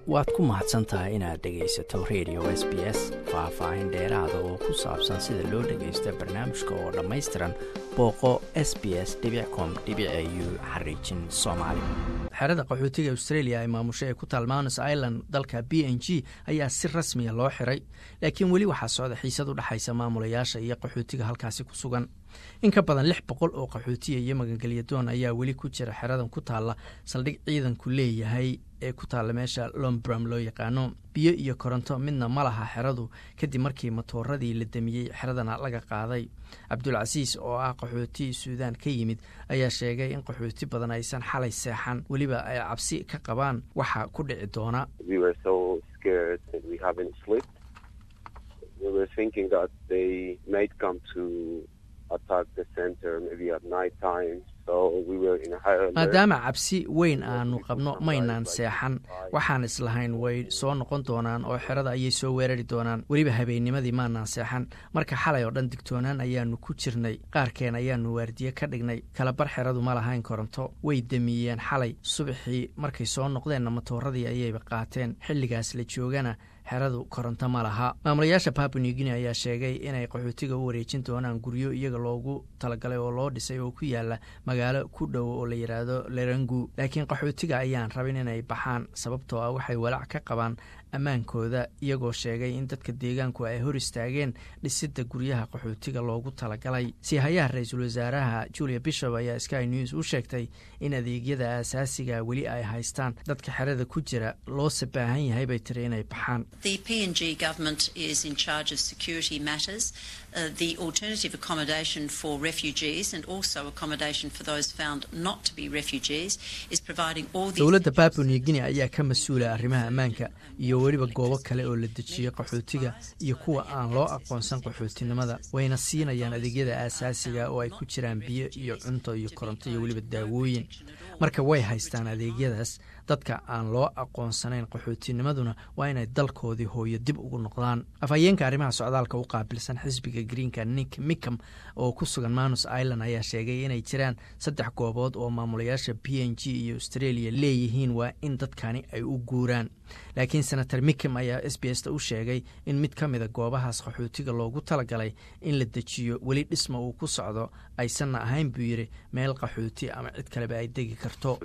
waad ku mahadsan tahay inaad dhegaysato radio s b s faah-faahin dheeraada oo ku saabsan sida loo dhagaysto barnaamijka oo dhammaystiran booqo s b s com u xariijin soomaali xerada qaxootiga australia ee maamusho ee ku taal mouns island dalka b n g ayaa si rasmiya loo xiray laakiin weli waxaa socda xiisad u dhexaysa maamulayaasha iyo qaxootiga halkaasi ku sugan in ka badan lix boqol oo qaxootiya iyo magangelyadoon ayaa weli ku jira xeradan ku taalla saldhig ciidanku leeyahay ee ku taalla meesha lombram loo yaqaano biyo iyo koronto midna ma laha xeradu kadib markii matooradii la damiyey xeradana laga qaaday cabdulcasiis oo ah qaxooti suudaan ka yimid ayaa sheegay in qaxooti badan aysan xalay seexan weliba ay cabsi ka qabaan waxa ku dhici doona maadaama cabsi weyn aanu qabno maynaan seexan waxaan islahayn way soo noqon doonaan oo xerada ayay soo weerari doonaan weliba habeennimadii maanaan seexan marka xalay oo dhan digtoonaan ayaanu ku jirnay qaarkeen ayaanu waardiye ka dhignay kalabar xeradu ma lahayn koronto way damiyeen xalay subaxii markay soo noqdeenna matooradii ayayba qaateen xilligaas la joogana xeradu koronto ma laha maamulayaasha papua new guinea ayaa sheegay inay qaxootiga u wareejin doonaan guryo iyaga loogu talagalay oo loo dhisay oo ku yaala magaalo ku dhow oo la yidhaahdo lerangu laakiin qaxootiga ayaan rabin inay baxaan sababtoo ah waxay walaac ka qabaan ammaankooda iyagoo sheegay in dadka deegaanku ay hor istaageen dhisidda guryaha qaxootiga loogu talagalay siihayaha ra-iisul wasaaraha julia bishop ayaa sky news u sheegtay in adeegyada aasaasiga weli ay haystaan dadka xerada ku jira loose baahan yahay bay tiri inay baxaan the alternative accommodation for refugees and also accommodation for those found not to be refugees is providing all these dowladda papua new guinea ayaa ka mas-uula arrimaha ammaanka iyo weliba goobo kale oo la dejiyo qaxootiga iyo kuwa aan loo aqoonsan qaxootinimada wayna siinayaan adeegyada aasaasiga oo ay ku jiraan biyo iyo cunto iyo koronto iyo weliba daawooyin marka way haystaan adeegyadaas dadka aan loo aqoonsanayn qaxootinimaduna waa inay dalkoodii hooyo dib ugu noqdaan afhayeenka arrimaha socdaalka u qaabilsan xisbiga greenka nick micam oo ku sugan manus island ayaa sheegay inay jiraan saddex goobood oo maamulayaasha p n g iyo australia leeyihiin waa in dadkani ay u guuraan laakiin senator micam ayaa s b s ta u sheegay in mid ka mida goobahaas qaxootiga loogu talagalay in la dejiyo weli dhisma uu ku socdo aysanna ahayn buu yidhi meel qaxooti ama cid kaleba ay degi karto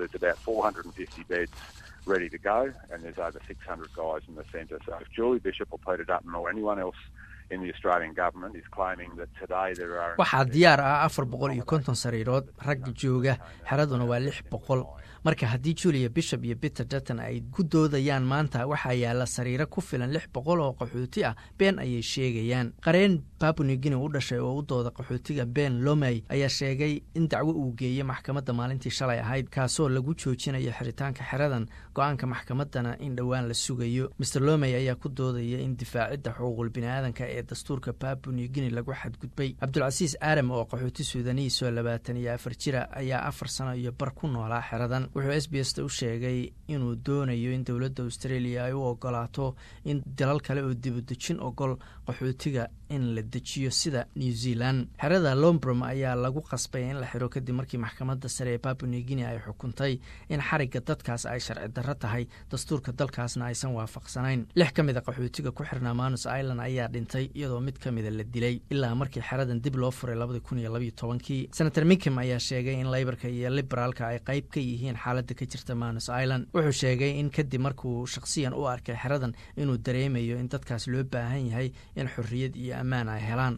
ready to go, and there's over 600 guys in the centre. So if Julie Bishop or Peter Dutton or anyone else in the Australian government is claiming that today there are waxaa diyaar ah afar boqol iyo konton sariirood ragga jooga xeraduna waa lix boqol marka haddii julia bishop iyo peter dutton ay ku doodayaan maanta waxaa yaalla sariiro ku filan lix boqol oo qaxooti ah been ayay sheegayaan qareen papua new guinea u dhashay oo u dooda qaxootiga ben lomey ayaa sheegay in dacwo uu geeyey maxkamadda maalintii shalay ahayd kaasoo lagu joojinayo xiritaanka xeradan go-aanka maxkamaddana in dhowaan la sugayo master lomey ayaa ku doodaya in difaacidda xuquuqul biniaadanka ee dastuurka papua new guinea lagu xadgudbay cabdulcasiis aadam oo qaxooti suudaniis oo labaatan iyo afar jira ayaa afar sano iyo bar ku noolaa xeradan wuxuu s b s ta u sheegay inuu doonayo in dowladda australia ay u ogolaato in dalal kale oo dibudejin ogol qaxootiga in la dejiyo sida new zealand xerada lombrom ayaa lagu qasbay in la xiro kadib markii maxkamadda sare ee papua new guinea ay xukuntay in xarigga dadkaas ay sharci darro tahay dastuurka dalkaasna aysan waafaqsanayn lix ka mid a qaxootiga ku xirnaa manus island ayaa dhintay iyadoo mid ka mida la dilay ilaa markii xeradan dib loo furay labadii kun iyo labaiyo tobankii senator micam ayaa sheegay in leybarka iyo liberaalka ay qayb ka yihiin xaaladda ka jirta manus island wuxuu sheegay in kadib markuu shakhsiyan u arkay xeradan inuu dareemayo in dadkaas loo baahan yahay in xorriyad iyo ammaan ay helaan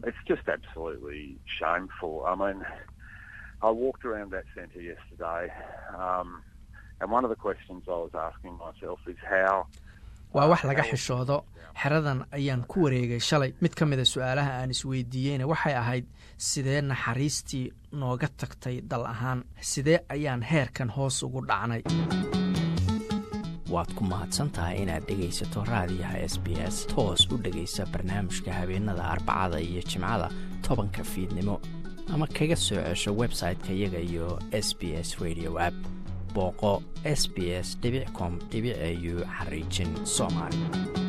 waa wax laga xishoodo xeradan ayaan ku wareegay shalay mid ka mida su-aalaha aan isweydiiyeyna waxay ahayd sidee naxariistii nooga tagtay dal ahaan sidee ayaan heerkan hoos ugu dhacnay waad ku mahadsantahay inaad dhegaysato raadiyaha s b s toos u dhegaysa barnaamijka habeenada arbacada iyo jimcada tobanka fiidnimo ama kaga soo cesho website-ka iyaga iyo s b s radio app booqo s b s com au xariijin soomaali